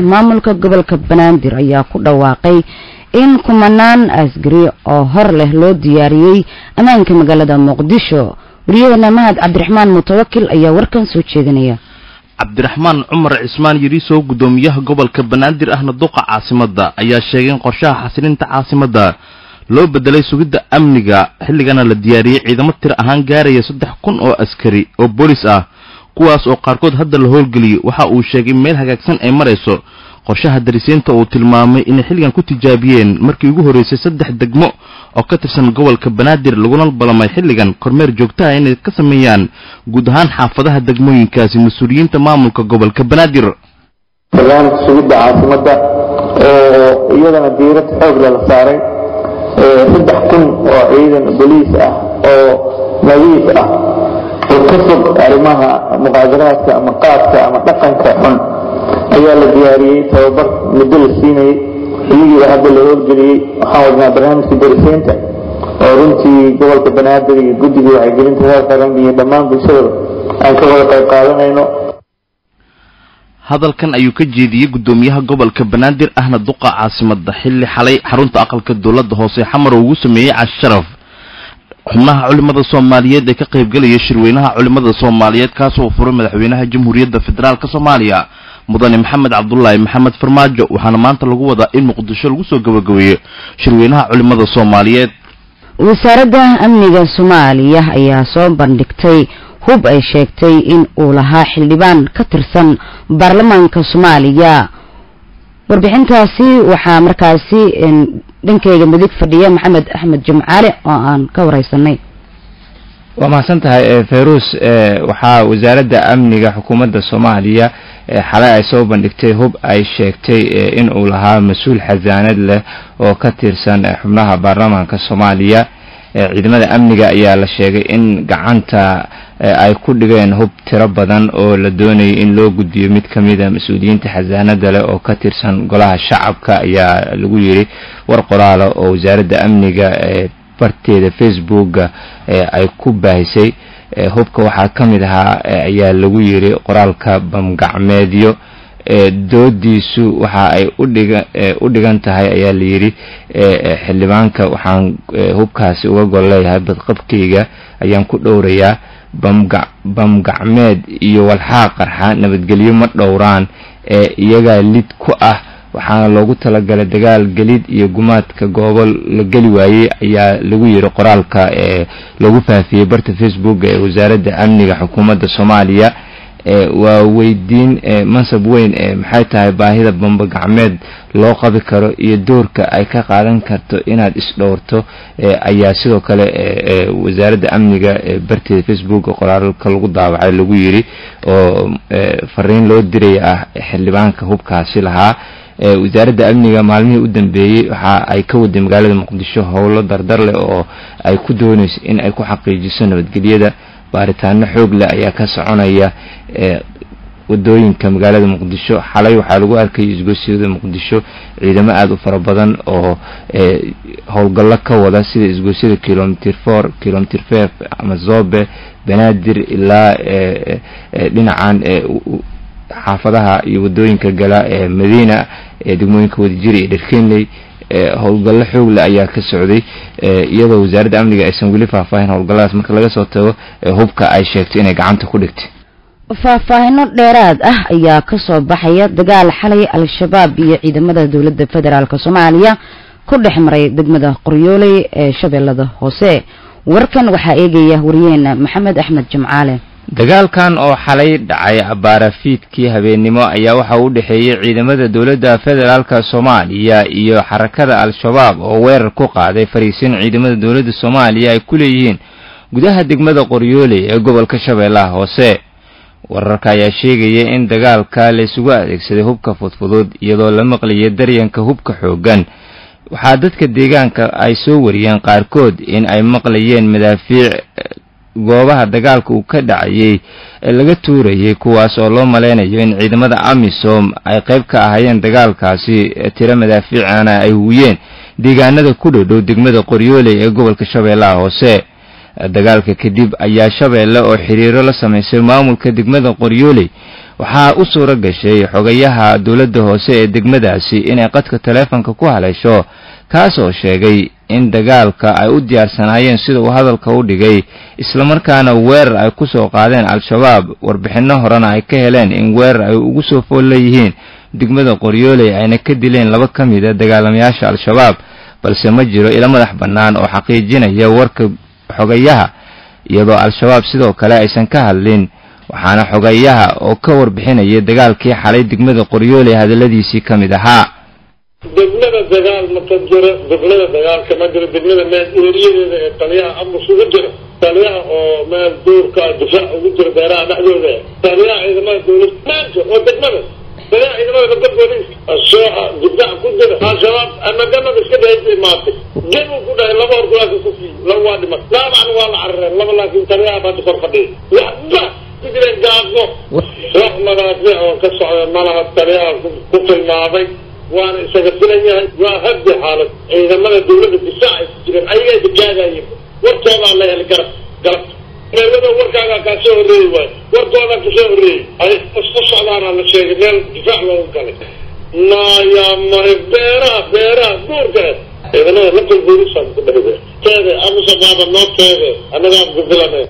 maamulka gobolka banaadir ayaa ku dhawaaqay in kumanaan asgari oo hor leh loo diyaariyey ammaanka magaalada muqdisho wariyaheena mahad cabdiraxmaan mutawakil ayaa warkan soo jeedinaya cabdiraxmaan cumar cismaan yariisow guddoomiyaha gobolka banaadir ahna duqa caasimadda ayaa sheegay in qorshaha xasilinta caasimadda loo bedelay sugidda amniga xilligana la diyaariyey ciidamo tir ahaan gaaraya saddex kun oo askari oo boolis ah kuwaas oo qaarkood hadda la howlgeliyey waxa uu sheegay meel hagaagsan ay marayso qorshaha darisiinta uu tilmaamay inay xilligan ku tijaabiyeen markii ugu horreysay saddex degmo oo ka tirsan gobolka banaadir laguna ballamay xilligan kormeer joogtaha inay ka sameeyaan guud ahaan xaafadaha degmooyinkaasi mas-uuliyiinta maamulka gobolka banaadir barnaamijka sugidda caasimadda oo iyadana diirad xoog lala saaray saddex kun oo ciidan boliis ah oo nadiif ah oo ka fog arrimaha muqaadaraadka ama qaadka ama dhaqanka xun ayaa la diyaariyey tababar muddo la siinayey xilligiiba hadda la howlgeliyey waxaan wadnaa barnaamijka darisiinta oo runtii gobolka banaadir iyo guddiga wacyigelinta heer qaran iyo dhammaan bulshadaba aan ka wada qayb qaadanayno hadalkan ayuu ka jeediyey guddoomiyaha gobolka banaadir ahna duqa caasimadda xilli xalay xarunta aqalka dowladda hoose xamar uu ugu sameeyey casharaf xubnaha culimada soomaaliyeed ee ka qaybgelaya shirweynaha culimada soomaaliyeed kaasoo furay madaxweynaha jamhuuriyadda federaalk soomaaliya mudane maxamed cabdulaahi maxamed farmaajo waxaana maanta lagu wadaa in muqdisho lagu soo gabagabeeyo shirweynaha culimada soomaaliyeed wasaaradda amniga soomaaliya ayaa soo bandhigtay hub ay sheegtay in uu lahaa xildhibaan ka tirsan baarlamaanka soomaaliya warbixintaasi waxaa markaasi dhankeyga midig fadhiya maxamed axmed jimcaale oo aan ka wareysanay waa mahadsan tahay fayruus waxaa wasaaradda amniga xukuumadda soomaaliya xalay ay soo bandhigtay hub ay sheegtay in uu lahaa mas-uul xasaanad leh oo ka tirsan xubnaha baarlamaanka soomaaliya ciidamada amniga ayaa la sheegay in gacanta ay ku dhigeen hub tiro badan oo la doonayay in loo gudbiyo mid ka mida mas-uuliyiinta xasaanada leh oo ka tirsan golaha shacabka ayaa lagu yiri war qoraala oo wasaaradda amniga barteeda facebooka ay ku baahisay hubka waxaa ka mid ahaa ayaa lagu yiri qoraalka bamgacmeedyo doodiisu waxa ay udhiga u dhigan tahay ayaa layidhi xildhibaanka waxaan hubkaasi uga gol leeyahay badqabkayga ayaan ku dhowrayaa bamga bamgacmeed iyo walxaa qarxa nabadgelyo ma dhowraan ee iyagaa lid ku ah waxaana loogu talagalay dagaal gelid iyo gumaadka goobo la geli waayey ayaa lagu yiri qoraalka ee lagu faafiyey barta facebook ee wasaaradda amniga xukuumadda soomaaliya waa weydiin mansab weyn maxay tahay baahida bamba gacmeed loo qabi karo iyo doorka ay ka qaadan karto inaad isdhowrto ayaa sidoo kale wasaaradda amniga barteeda facebook qoraalka lagu daawacay lagu yiri oo fariin loo diraya ah xildhibaanka hubkaasi lahaa wasaaradda amniga maalmihii u dambeeyey waxa ay ka waday magaalada muqdisho howlo dardar leh oo ay ku doonayso in ay ku xaqiijiso nabadgelyada baaritaano xoog leh ayaa ka soconaya wadooyinka magaalada muqdisho xalay waxaa lagu arkayay isgoosyada muqdisho ciidamo aada u fara badan oo howlgallo ka wada sida isgoosyada kilomitr four kilomitr five ama zobe banaadir ilaa dhinacan xaafadaha iyo wadooyinka gala ee madiina ee degmooyinka wadajiri iyo dherkenley howlgallo xoogle ayaa ka socday iyadoo wasaaradda amniga aysan weli faahfaahin howlgalladaas marka laga soo tago hubka ay sheegtay inay gacanta ku dhigtay faahfaahino dheeraad ah ayaa kasoo baxaya dagaal xalay al-shabaab iyo ciidamada dowladda federaalk soomaaliya ku dhex maray degmada qoryooley ee shabeellada hoose warkan waxaa eegaya wariyeena maxamed axmed jimcaale dagaalkan oo xalay dhacay abaarafiidkii habeennimo ayaa waxa u dhexeeyey ciidamada dowladda federaalka soomaaliya iyo xarakada al-shabaab oo weerar ku qaaday fariisin ciidamada dowladda soomaaliya ay ku leeyihiin gudaha degmada qoryooley ee gobolka shabeellaha hoose wararka ayaa sheegaya in dagaalka la isugu adeegsaday hubka fudfudud iyadoo la maqlayay daryanka hubka xooggan waxaa dadka deegaanka ay soo wariyeen qaarkood in ay maqlayeen madaafiic goobaha dagaalka uu ka dhacayay ee laga tuurayay kuwaas oo loo maleynayo in ciidamada amisom ay qayb ka ahaayeen dagaalkaasi tiro madaafiicana ay huwiyeen deegaanada ku dhodhow degmada qoryooley ee gobolka shabeellaha hoose dagaalka kadib ayaa shabeelle oo xiriiro la samaysay maamulka degmada qoryooley waxaa u suuro gashay xogayaha dowladda hoose ee degmadaasi inay qadka taleefonka ku haleesho kaasoo sheegay in dagaalka ay u diyaarsanaayeen sida uu hadalka u dhigay islamarkaana weerar ay ku soo qaadeen al-shabaab warbixinno horena ay ka heleen in weerar ay ugu soo fool leeyihiin degmada qoryooley ayna ka dileen laba ka mid a dagaalamayaasha al-shabaab balse ma jiro ilo madax bannaan oo xaqiijinaya warka xogayaha iyadoo al-shabaab sidoo kale aysan ka hadlin waxaana xogayaha oo ka warbixinaya dagaalkii xalay degmada qoryooley hadalladiisii ka mid ahaa degmada dagaal ma ka jiro degmada dagaalka ma jiro degmada meel eeriyadeeda ee taliyaha amus ugu jiro taliyaha oo meel duurka difaac ugu jiro beeraha dhexdooda taliyaha ciidamada dowlad maanta oo degmada taliyaha ciidamada nabda booliiska asooxa difaac ku jira al-shabaab ama damada iska dhahaysa imaatay gen uu ku dhahay laba horkulaaka ku fiiy laba waa dhiman dhaabacna waa la carareen laba laakiin taliyaha baanta kor fadhiya waxba ku jireen gaadno wax madaafiic oo ka socda malaha taliyaha ku tilmaamay waana isaga filan yahay waa habdi xaalad ciidamada dawladda difaac ay ku jireen ayagaa dikaagayeen wartoodaa la heli garab garabta meelada warkaagaa kaa soo horreeyi waayo wartoodaa kasoo horreeyey ay isku socdaana la sheegay meel difaac loogu galay maya maya beeraha beeraha duurka ciidamada lakal booliisaan ku dhahay teede amuse baaba noo teede annagaa ku filanee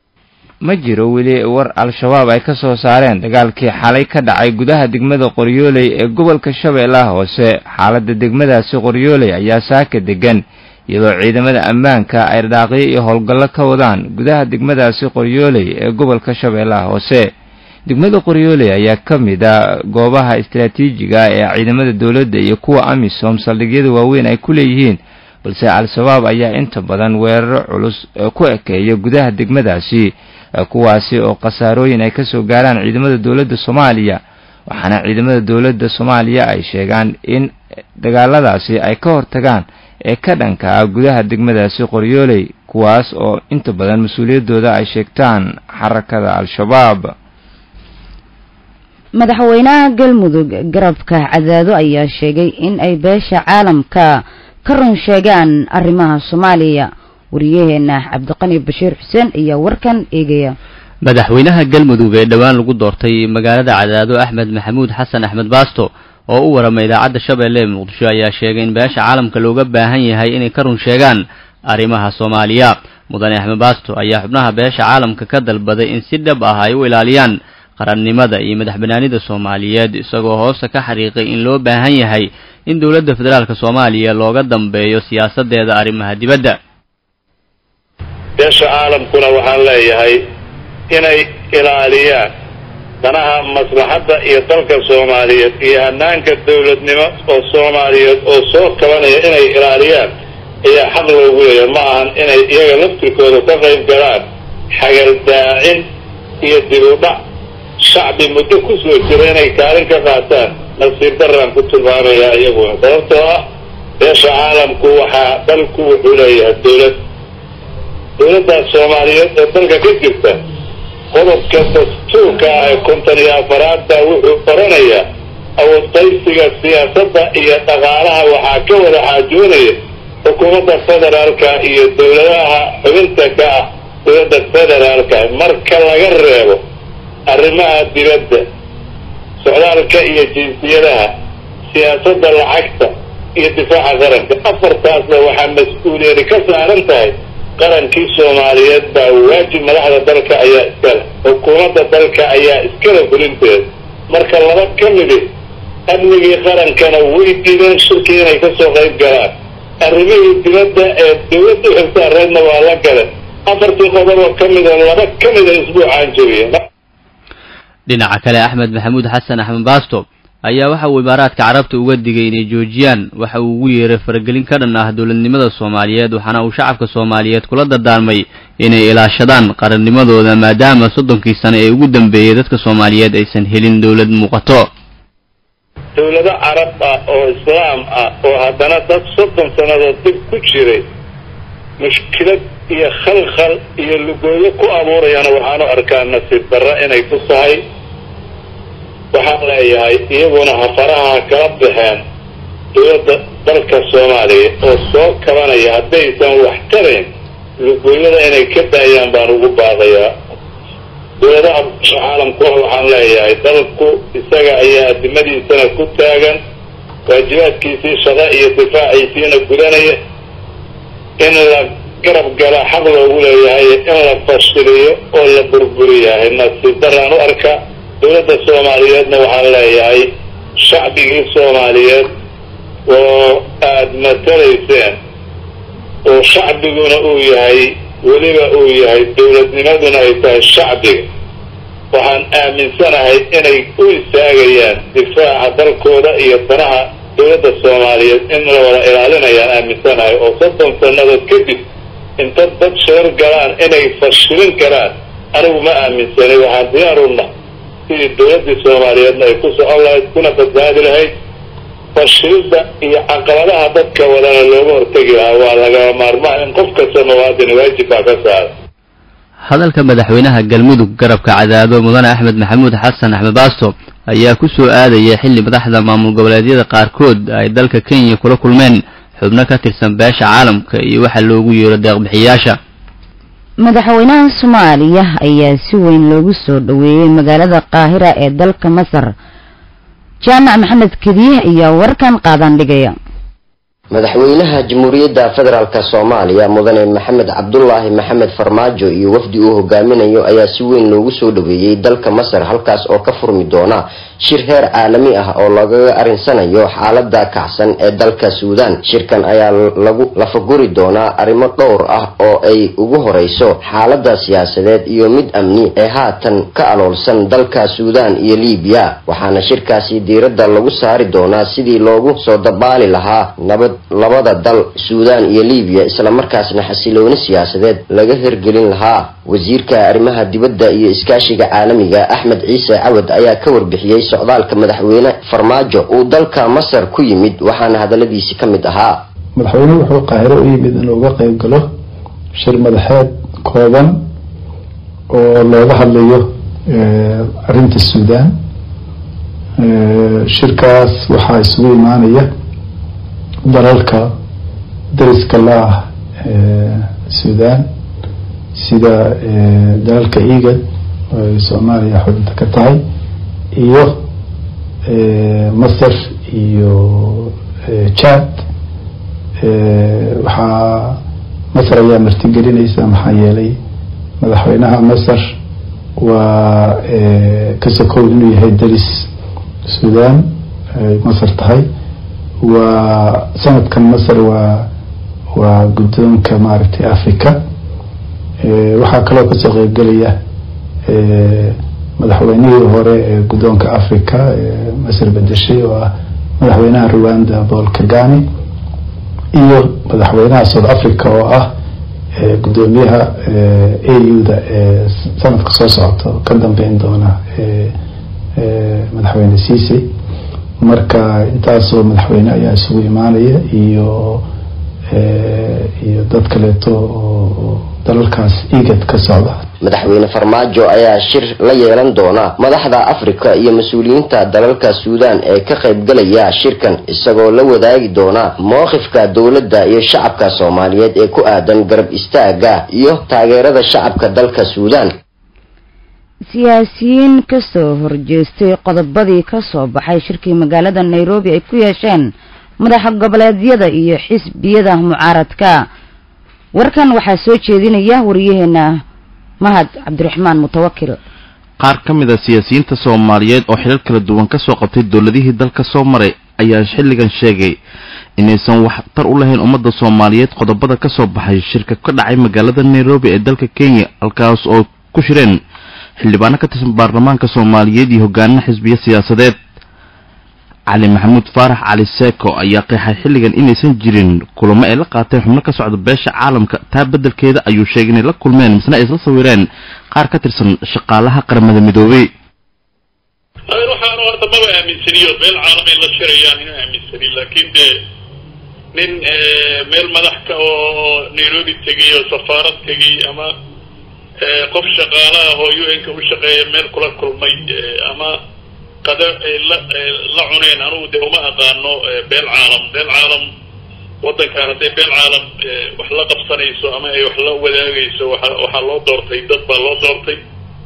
ma jiro weli war al-shabaab ay ka soo saareen dagaalkii xalay ka dhacay gudaha degmada qoryooley ee gobolka shabeellaha hoose xaaladda degmadaasi qoryooley ayaa saaka degan iyadoo ciidamada ammaanka ay dhaaqyo iyo howlgallo ka wadaan gudaha degmadaasi qoryooley ee gobolka shabeellaha hoose degmada qoryooley ayaa ka mid a goobaha istaraatiijiga ee ciidamada dowladda iyo kuwa amisom saldhigyada waaweyn ay ku leeyihiin balse al-shabaab ayaa inta badan weeraro culus ku ekeeya gudaha degmadaasi kuwaasi oo khasaarooyin ay kasoo gaaraan ciidamada dowladda soomaaliya waxaana ciidamada dowladda soomaaliya ay sheegaan in dagaaladaasi ay ka hortagaan ee ka dhanka ah gudaha degmadaasi qoryooley kuwaas oo inta badan mas-uuliyaddooda ay sheegtaan xarakada al-shabaab madaxweynaha galmudug garabka cadaado ayaa sheegay in ay beesha caalamka ka run sheegaan arrimaha soomaaliya wariyaheena cabdiqani bashiir xuseen ayaa warkan eegaya madaxweynaha galmudug ee dhowaan lagu doortay magaalada cadaado axmed maxamuud xasan axmed baasto oo u waramay idaacadda shabeelle ee muqdisho ayaa sheegay in beesha caalamka looga baahan yahay inay ka run sheegaan arrimaha soomaaliya mudane axmed baasto ayaa xubnaha beesha caalamka ka dalbaday in si dhab ah ay u ilaaliyaan qarannimada iyo madax banaanida soomaaliyeed isagoo hoosta ka xariiqay in loo baahan yahay in dowladda federaalk soomaaliya looga dambeeyo siyaasadeeda arrimaha dibadda beesha caalamkuna waxaan leeyahay inay ilaaliyaan danaha maslaxadda iyo dalka soomaaliyeed iyo hanaanka dawladnimo oo soomaaliyeed oo soo kabanaya inay ilaaliyaan ayaa xaq loogu leeyahay ma ahan inay iyaga laftirkooda ka qayb galaan xagaldaacin iyo dib u dhac shacbi muddo ku soo jira inay kaalin ka qaataan nasiir daraan ku tilmaamaya iyaguna sababtoo ah beesha caalamku waxaa dalku wuxuu leeyahay dawlad dawladdaas soomaaliyeed ee dalka ka jirta qodobka dastuurka ah ee konton iyo afaraadda wuxuu oranayaa awoodqaysiga siyaasadda iyo dhaqaalaha waxaa ka wada xaajoonaya xukuumadda federaalka iyo dawladaha xubinta ka ah dawladda federaalka marka laga reebo arrimaha dibadda socdaalka iyo jinsiyadaha siyaasadda lacagta iyo difaaca qaranka afartaasna waxaa mas-uuliyadi ka saaran tahay qarankii soomaaliyeed baa waajib madaxda dalka ayaa iskale xukuumadda dalka ayaa iskale fulinteeda marka laba ka midi amnigii qarankana way diideen shirkii inay kasoo qayb galaan arrimihii dibadda ee dawladda xilsaareedna waa la gale afartii qodoboo ka mida laba ka mida isbuucaan jebiya dhinaca kale axmed maxamuud xasan axmed baasto ayaa waxa uu imaaraadka carabta uga digay inay joojiyaan waxa uu ugu yeeray faragelin ka dhan ah dowladnimada soomaaliyeed waxaana uu shacabka soomaaliyeed kula dardaarmay inay ilaashadaan qarannimadooda maadaama soddonkii sano ee ugu dambeeyey dadka soomaaliyeed aysan helin dowlad muuqato dawlado carab ah oo islaam ah oo haddana dad soddon sannadood dib ku jiray mushkilad iyo khalkhal iyo lugooyo ku abuurayana waxaanu arkaa nasiib darra inay ku tahay waxaan leeyahay iyaguna hafaraha kala baxeen dawladda dalka soomaaliya oo soo kabanaya haddaysan wax tarayn lugooyada inay ka daayaan baan ugu baaqayaa dowladaha caalamkuwa waxaan leeyahay dalku isaga ayaa adimadiisana ku taagan waajibaadkiisii shaqo iyo difaaciisiina gudanaya in la garab gala xaq loogu leeyahay in la fashiliyo oo la burburiyahay nasiib daraan u arka dowladda soomaaliyeedna waxaan leeyahay shacbigii soomaaliyeed oo aada matalayseen oo shacbiguna uu yahay weliba uu yahay dowladnimaduna ay tahay shacbiga waxaan aaminsanahay inay u istaagayaan difaaca dalkooda iyo danaha dowladda soomaaliyeed in la wada ilaalinayaan aaminsanahay oo soddon sannadood kadib inta dad sheer galaan inay fashilin karaan anigu ma aaminsanay waxaan diyaaruna sidii dowladdii soomaaliyeedna ay ku socon lahayd kuna badbaadi lahayd fashilidda iyo caqabadaha dadka wadana looga hortegi lahaa waa lagama maarmaan in qof kasta muwaadin waajib baa ka saara hadalka madaxweynaha galmudug garabka cadaado mudane axmed maxamuud xasan axmed baasto ayaa ku soo aadaya xilli madaxda maamul goboleedyada qaarkood ay dalka kenya kula kulmeen xubno ka tirsan beesha caalamka iyo waxa loogu yeero deeqbixiyaasha madaxweynaha soomaaliya ayaa si weyn loogu soo dhoweeyey magaalada qaahira ee dalka masar jaamac maxamed kediye ayaa warkan qaadan dhigaya madaxweynaha jamhuuriyadda federaalk soomaaliya mudane maxamed cabdulaahi maxamed farmaajo iyo wafdi uu hogaaminayo ayaa si weyn loogu soo dhoweeyey dalka masar halkaas oo ka furmi doona shir heer caalami ah oo lagaga arinsanayo xaalada kacsan ee dalka suudaan shirkan ayaa lagu lafaguri doonaa arrimo dhowr ah oo ay ugu horeyso xaalada siyaasadeed iyo mid amni ee haatan ka aloolsan dalka suudaan iyo liibiya waxaana shirkaasi diiradda lagu saari doonaa sidii loogu soo dabaali lahaa nabad labada dal suudaan iyo liibiya islamarkaasna xasilooni siyaasadeed laga hirgelin lahaa wasiirka arrimaha dibadda iyo iskaashiga caalamiga axmed ciise cawad ayaa ka warbixiyey socdaalka madaxweyne farmaajo uu dalka masar ku yimid waxaana hadaladiisi ka mid ahaa madaxweynuhu wuxuu qaahiro u yimid inuu uga qeyb galo shir madaxeed kooban oo looga hadlayo arrinta suudaan shirkaas waxaa isugu imaanaya dalalka dariska la ah suudaan sida dalalka egad oo ay soomaaliya xubinta ka tahay iyo masar iyo jad waxaa masar ayaa martigelinaysa maxaa yeelay madaxweynaha masar waa ka sokow inuu yahay daris suudaan ay masar tahay waa sanadkan masar waa waa guddoonka maaragtay africa waxaa kaloo kasoo qeybgelaya madaxweynihii hore ee guddoonka africa masar bedeshay oo ah madaxweynaha rwanda paul kagame iyo madaxweynaha south africa oo ah guddoomiyaha a u da ee sanadka soo socota ka dambeyn doona madaxweyne ciise marka intaasoo madaxweyne ayaa isugu imaanaya iyo iyo dad kaleeto oo dalalkaas egad ka socda madaxweyne farmaajo ayaa shir la yeelan doona madaxda africa iyo mas-uuliyiinta dalalka suudaan ee ka qaybgalaya shirkan isagoo la wadaagi doona mowqifka dowladda iyo shacabka soomaaliyeed ee ku aadan garab istaaga iyo taageerada shacabka dalka suudaan siyaasiyiin kasoo horjeestay qodobadii kasoo baxay shirkii magaalada nairobi ay ku yeesheen madaxa goboleedyada iyo xisbiyada mucaaradka warkan waxaa soo jeedinaya wariyaheena mahad cabdiraxmaan mutawakil qaar ka mid a siyaasiyiinta soomaaliyeed oo xilal kala duwan kasoo qabtay dowladihii dalka soo maray ayaa xilligan sheegay inaysan waxtar u lahayn ummadda soomaaliyeed qodobada kasoo baxay shirka ka dhacay magaalada nairobi ee dalka kenya halkaas oo ku shireen xildhibaano ka tirsan baarlamaanka soomaaliyeed iyo hogaanina xisbiyo siyaasadeed cali maxamuud faarax cali seeko ayaa qeexay xilligan inaysan jirin kulamo ay la qaateen xubno ka socda beesha caalamka taa beddelkeeda ayuu sheegay inay la kulmeen misna ay isla sawireen qaar ka tirsan shaqaalaha qaramada midoobey waxaan horta maba aaminsaniyo meel caalam ay la shirayaan ina aaminsanin laakiin dee nin meel madax ka oo nairobi tegay oo safaarad tegay ama qof shaqaalaha oo u n ka u shaqeeya meel kula kulmay ama qada la la cuneen anugu dee uma aqaano beel caalam beel caalam waddankan hadday beel caalam wax la qabsanayso ama ay wax la wadaagayso waa waxaa loo doortay dad baa loo doortay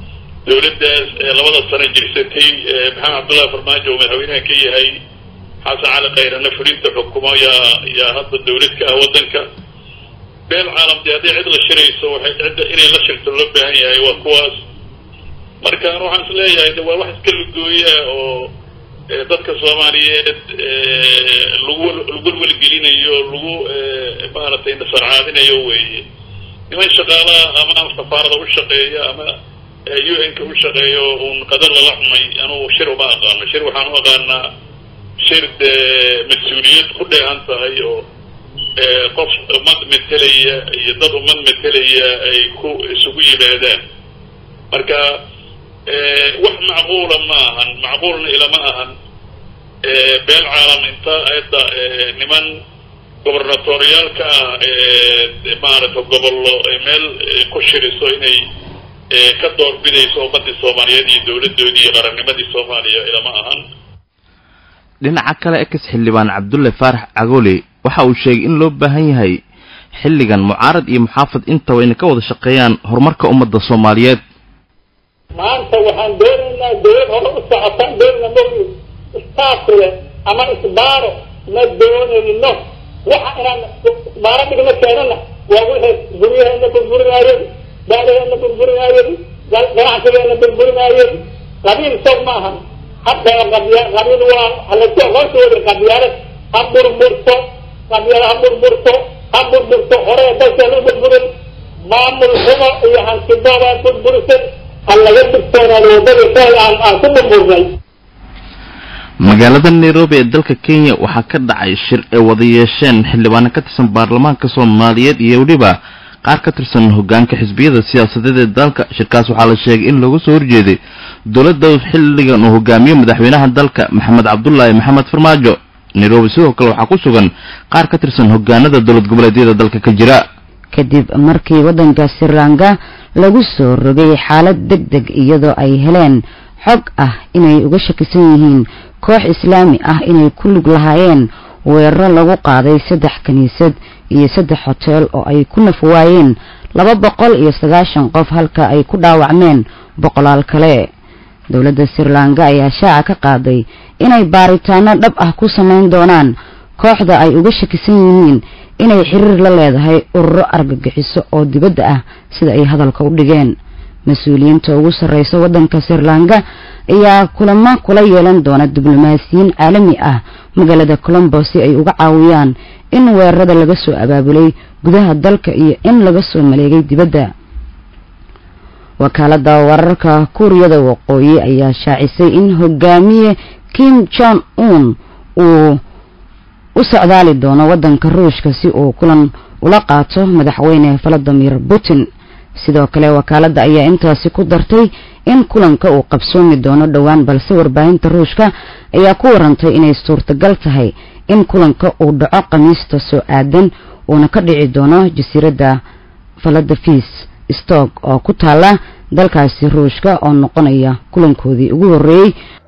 dowladdaas labada sano jirsatay maxamed cabdullahi farmaajo oo madaxweynaha ka yahay xasan cali kayrana fulinta xukumo yaa yaa hadda dowlad ka ah waddanka beel caalam dee hadday cid la shirayso waxay cidda inay la shirto loo baahan yahay waa kuwaas markaan waxaan is leeyahay de waa wax iska lugooya oo dadka soomaaliyeed lagu lagu welgelinayo lagu maaragtay nasarcaadinayo weeye niman shaqaalaha ama safaarada u shaqeeya ama u n ka u shaqeeyo uun qadar lala cunay anugu shir uma aqaano shir waxaan u aqaanaa shir dee mas-uuliyad ku dheehan tahay oo qof ummad metelaya iyo dad ummad metelaya ay ku isugu yimaadaan marka wax macquula ma ahan macquulna ilama ahan beel caalam inta ayadda niman gobernatoriyaalka ah maaragta gobollo meel ku shiriso inay ka doorbidayso ummadii soomaaliyeed iyo dowladoodii iyo qarannimadii soomaaliya ilama ahan dhinaca kale ex xildhibaan cabdulle faarax cagoole waxa uu sheegay in loo baahan yahay xilligan mucaarad iyo muxaafad intaba inay ka wada shaqeeyaan horumarka ummadda soomaaliyeed maanta waxaan doonaynaa dowlad hore u socotaan doonayna mogi istaafile ama isbaaro ma doonayno waxa inaan isbaaro dhigno keenana waa wixii guryaheena burburinaayeen daadaheena burburinaayeen ganacsigeena burburinaayeen qabiil soog ma ahan hadda qabya qabiil waa halaysu aqoonsooda qabyaalad ha burburto qabyaalad ha burburto ha burburto hore dalka la burburin maamul xumo iyo hantidooda burburisay magaalada nairobi ee dalka kenya waxaa ka dhacay shir ay wada yeesheen xildhibaano ka tirsan baarlamaanka soomaaliyeed iyo weliba qaar ka tirsan hogaanka xisbiyada siyaasadeed ee dalka shirkaas waxaa la sheegay in looga soo horjeeday dowladda xilligan uu hogaamiyo madaxweynaha dalka maxamed cabdulaahi maxamed farmaajo nairobi sidoo kale waxaa ku sugan qaar ka tirsan hogaanada dowlad goboleedyada dalka ka jira kadib markii waddanka sri lanka lagu soo rogay xaalad deg deg iyadoo ay heleen xog ah inay uga shakisan yihiin koox islaami ah inay ku lug lahaayeen weeraro lagu qaaday saddex kiniisad iyo saddex hoteel oo ay ku nafwaayeen laba boqol iyo sagaashan qof halka ay ku dhaawacmeen boqolaal kale dowladda sri lanka ayaa shaaca ka qaaday inay baaritaano dhab ah ku samayn doonaan kooxda ay uga shakisan yihiin inay xiriir la leedahay ururo argagixiso oo dibadda ah sida ay hadalka u dhigeen mas-uuliyiinta ugu sarreysa waddanka sri lanka ayaa kulamo kula yeelan doona diblomaasiyiin caalami ah magaalada colombo si ay uga caawiyaan in weerarada laga soo abaabulay gudaha dalka iyo in laga soo maleegay dibadda wakaalada wararka kuuriyada waqooyi ayaa shaacisay in hogaamiye kim jong un uu u socdaali doono waddanka ruushka si uu kulan ula qaato madaxweyne valadimir putin sidoo kale wakaaladda ayaa intaasi ku dartay in kulanka uu qabsoomi doono dhowaan balse warbaahinta ruushka ayaa ku warantay inay suurtagal tahay in kulanka uu dhaco khamiista soo aadan uuna ka dhici doono jasiiradda valadafis stog oo ku taala dalkaasi ruushka oo noqonaya kulankoodii ugu horreeyey